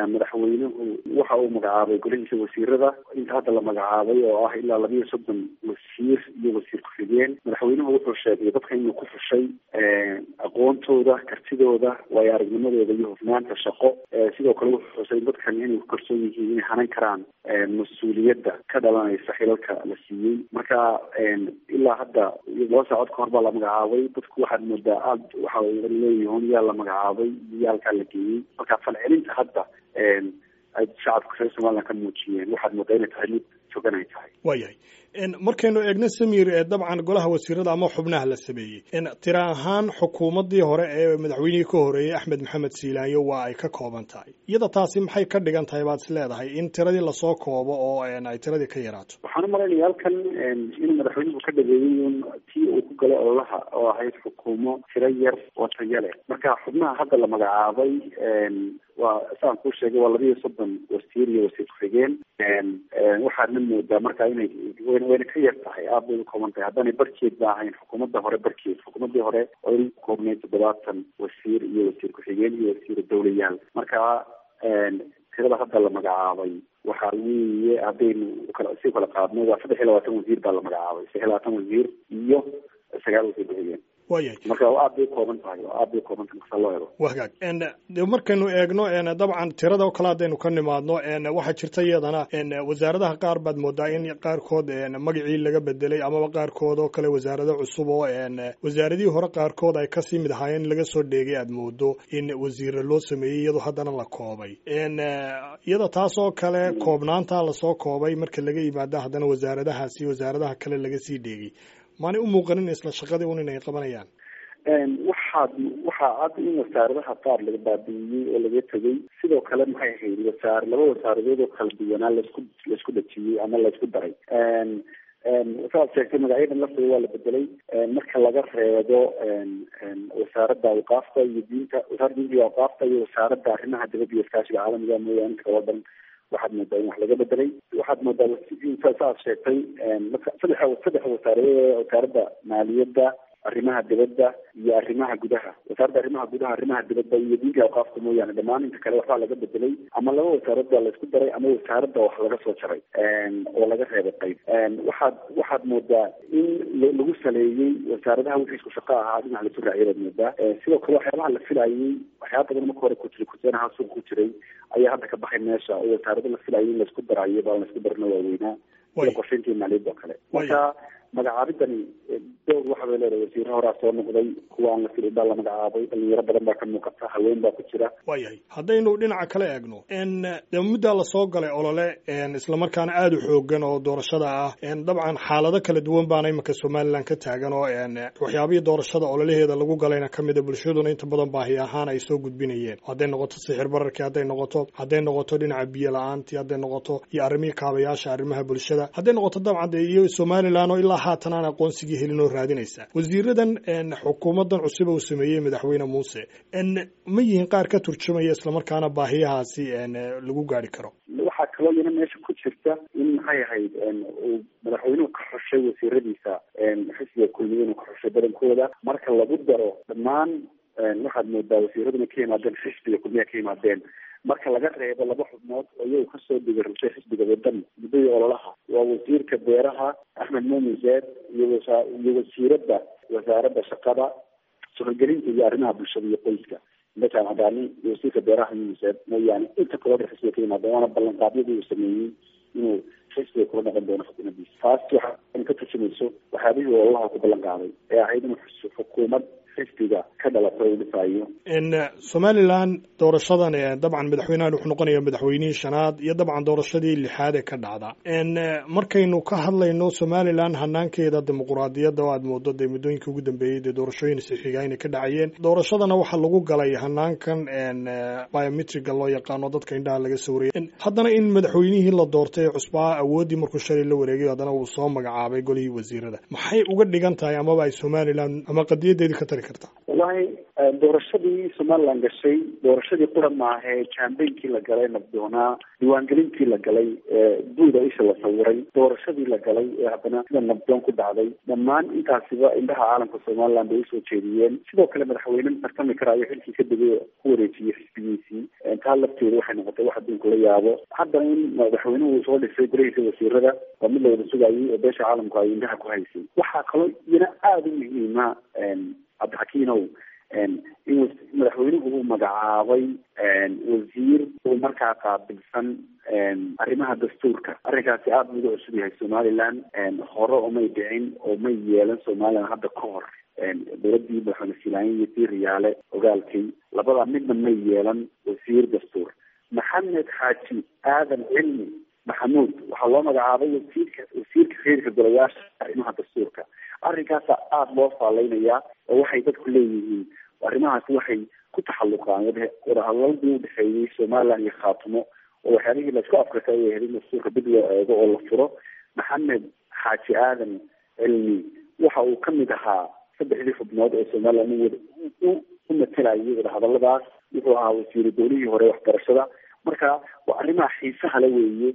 madaxweynuhu waxa uu magacaabay golihiisa wasiirada inta hadda la magacaabay oo ah ilaa labiyo soddon wasiir iyo wasiir ku-xigeen madaxweynuhu wuxuu sheegay dadka inuu ku fushay aqoontooda kartidooda waayo aragnimadooda iyo hufnaanta shaqo sidoo kale wuxuu xusay dadkan inay ku kalsoon yihiin inay hanan karaan mas-uuliyadda ka dhalanaysa xilalka la siiyey marka ilaa hadda laba saacod ka hor baa la magacaabay dadku waxaad moodaa aad waxa leeyihiin yaa la magacaabay iyo halkaa la geeyey marka falcelinta hadda ay shacabka reer somaliland ka muujiyeen waxaad moodaa inay tahay mid fogan ay tahay waayahay markaynu eegno samir dabcan golaha wasiirada ama xubnaha la sameeyey tira ahaan xukuumaddii hore ee madaxweynihii ka horeeyey axmed maxamed siilaanyo waa ay ka kooban tahay iyada taasi maxay ka dhigan tahay baad is leedahay in tiradii lasoo koobo oo ay tiradii ka yaraato waxaan u malaynaya halkan inuu madaxweynuhu ka dhageeyey un tii uu ku galay ololaha oo ahayd xukuumo tiro yar oo tayo leh marka xubnaha hadda la magacaabay waa saan kuu sheegay waa labiiyo soddon wasiir iyo wasiir ku-xigeen waxaadna moodaa marka inay wayna ka yar tahay aad bay u kooban tahay haddaanay barkeed ba ahayn xukuumadda hore barkeed xukuumaddii hore oo in koobnay toddobaatan wasiir iyo wasiir ku-xigeen iyo wasiir dawlayaal marka tirada hadda la magacaabay waxa weeye haddaynu kala si kala qaadno waa saddex iyo labaatan wasiir baa la magacaabay saddex iyo labaatan wasiir iyo sagaal wasiir ku-xigeen waayahay marka aad bay ukooban tahay oo aad bay ukooban tahay marka loo eego waa hagaag de markaynu eegno dabcan tirada oo kale haddaynu ka nimaadno waxaa jirta iyadana wasaaradaha qaar baad moodaa in qaarkood magacii laga bedelay amaba qaarkood oo kale wasaarado cusub oo wasaaradihii hore qaarkood ay kasii mid ahaayeen laga soo dheegay aad moodo in wasiire loo sameeyey iyadoo haddana la koobay iyada taas oo kale koobnaanta lasoo koobay marka laga yimaado haddana wasaaradahaasi wasaaradaha kale laga sii dheegay maanay u muuqanin isla shaqadii un inay qabanayaan waxaad waxaa cad in wasaaradaha qaar laga baabi'iyey oo laga tegay sidoo kale maxay ahayd wasaar laba wasaaradood oo kala duwanaa laisku laisku dhajiyey ama laisku daray saad sheegtay magacyadan lafteeda waa la bedelay marka laga reebo wasaaradda awqaafta iyo diinta wasaaradda diinta iyo awqaafta iyo wasaaradda arrimaha dibadda iyo iskaashiga caalamiga mooyaane inta kala dhan waxaad moodaa in wax laga bedelay waxaad moodaa saaad sheegtay saddex saddex wasaaradood wasaaradda maaliyadda arrimaha dibadda iyo arrimaha gudaha wasaaradda arrimaha gudaha arrimaha dibadda iyo diinka awqaafka mooyaane dhammaan inta kale waxbaa laga bedelay ama laba wasaarad baa laisku daray ama wasaaradda wax laga soo jaray oo laga reebay qayb waxaad waxaad moodaa in lagu saleeyey wasaaradaha wixii isku shaqo ahaa dhinac lasu raaciyay baad moodaa sidoo kale waxyaabaha la filayey waxyaaba badan marka hore kujira kujeenaha suuq ku jiray ayaa hadda ka baxay meesha oo wasaarada la filayay in laisku darayo baa laisku darana waaweynaa sida qorshayntii maaliyadda oo kale marka magacaabidani dowr waxa bay leedahay wasiire horaa soo noqday kuwa aan la filin baa la magacaabay dhalinyaro badan baa ka muuqata haween baa ku jira waayahay haddaynu dhinaca kale eegno de muddaa lasoo galay olole islamarkaana aada u xoogan oo doorashada ah dabcan xaalado kala duwan baana iminka somalilan ka taagan oo waxyaabihii doorashada ololaheeda lagu galayna ka mida bulshaduna inta badan baahi ahaan ay soo gudbinayeen hadday noqoto sixir bararkii hadday noqoto hadday noqoto dhinaca biyo la-aantii hadday noqoto iyo arrimihii kaabayaasha arrimaha bulshada hadday noqoto dabcan de iyo somalilan oo ilaa haatan aan aqoonsigii helin oo raadinaysa wasiiradan xukuumadan cusub uu sameeyey madaxweyne muuse ma yihiin qaar ka turjumaya islamarkaana baahiyahaasi lagu gaari karo waxaa kaloo iyana meesha ku jirta in maxay ahayd uu madaxweynuhu ka xushay wasiiradiisa xisbiga kulmiye inuu ka xushay badankooda marka lagu daro dhammaan waxaad moodaa wasiiraduna ka yimaadeen xisbiga kulmiya ka yimaadeen marka laga reebo laba xubnood oo iyagu kasoo dhiga rushay xisbiga wadan muddadii ololaha waa wasiirka beeraha axmed muumin zeed iyo wasa iyo wasiiradda wasaaradda shaqada suxulgelinta iyo arrimaha bulshada iyo qoyska mejan cadaani iyo wasiirka beeraha muumin zeed mooyaane inta kaloo xisbiga ka yimaadeen waana ballanqaadyadii uu sameeyey inuu xisbiga kula dhaqan doono xukuumaddiisa taas waxa ka turjumayso waxyaabihii ololaha ku ballan qaaday ee ahayd inuu xukuumad xisbiga ka dhalata uu dhisayo somalilan doorashadan dabcan madaxweynahan wuxuu noqonaya madaxweynihii shanaad iyo dabcan doorashadii lixaad ee ka dhacda markaynu ka hadlayno somalilan hanaankeeda dimuquraadiyadda oo aad moodo dee muddooyinkii ugu dambeeyey dee doorashooyin sixiga inay ka dhacayeen doorashadana waxaa lagu galay hanaankan biometriga loo yaqaano dadka indhaha laga sawrayay haddana in madaxweynihii la doortay ee cusbaa awooddii markuu shalay la wareegay haddana uu soo magacaabay golihii wasiirada maxay uga dhigan tahay amaba ay somalilan ama qadiyadeedii ka tari kartaa wallahi doorashadii somaliland gashay doorashadii qura maahe jambeynkii la galay nabdoonaa diiwaangelintii la galay buuda isha la sawiray doorashadii la galay ee haddana sida nabdoon ku dhacday dhammaan intaasiba indhaha caalamka somaliland bay usoo jeediyeen sidoo kale madaxweyne tartami karaayo xilkii ka degay ku wareejiyey xisbigiisii taa lafteeda waxay noqotay wax adduunka la yaabo haddana in madaxweynuhu uu soo dhisay golahiisa wasiirada waa mid la wada sugayay oo beesha caalamku ay indhaha ku haysay waxaa kaloo iyana aada u muhiima cabdixakiinow in madaxweynuhu uu magacaabay wasiir uu markaa qaabilsan arrimaha dastuurka arrinkaasi aada uga cusub yahay somaliland hore omay dhicin oo may yeelan somaliland hadda ka hor dowladii madaxweyne silaanya iyo tii riyaale ogaalkii labadaa midna may yeelan wasiir dastuur maxamed xaaji aadan cilmi maxamuud waxaa loo magacaabay wasiirka wasiirka xiriirka golayaasha arrimaha dastuurka arrinkaasa aada loo faaleynayaa oo waxay dadku leeyihiin arrimahaasi waxay ku taxalluqaan wadahadaladii udhexeeyey somaliland iyo khaatumo oo waxyaabihii laisku afrika ay ahayd in dastuurka dib loo eego oo la furo maxamed xaaji aadan cilmi waxa uu kamid ahaa saddexdii xubnood ee somaliland u matelayay wadahadaladaas wuxuu ahaa wasiiru dowlihii hore waxbarashada marka waa arrimaha xiisaha le weeye